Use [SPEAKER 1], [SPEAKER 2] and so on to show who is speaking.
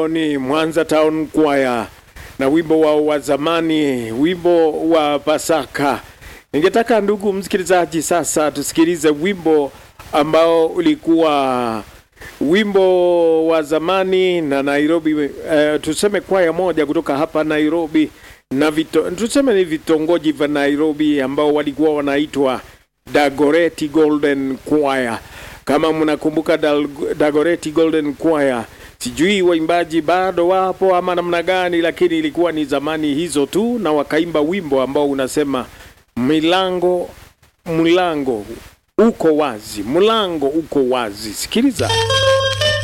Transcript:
[SPEAKER 1] ambao ni Mwanza Town Choir na wimbo wao wa zamani, wimbo wa Pasaka. Ningetaka ndugu msikilizaji, sasa tusikilize wimbo ambao ulikuwa wimbo wa zamani na Nairobi, uh, tuseme kwaya moja kutoka hapa Nairobi na vito, tuseme ni vitongoji vya Nairobi ambao walikuwa wanaitwa Dagoretti Golden Choir. Kama mnakumbuka Dal- Dagoretti Golden Choir, sijui waimbaji bado wapo ama namna gani, lakini ilikuwa ni zamani hizo tu, na wakaimba wimbo ambao unasema milango mlango uko wazi, mlango uko wazi. Sikiliza.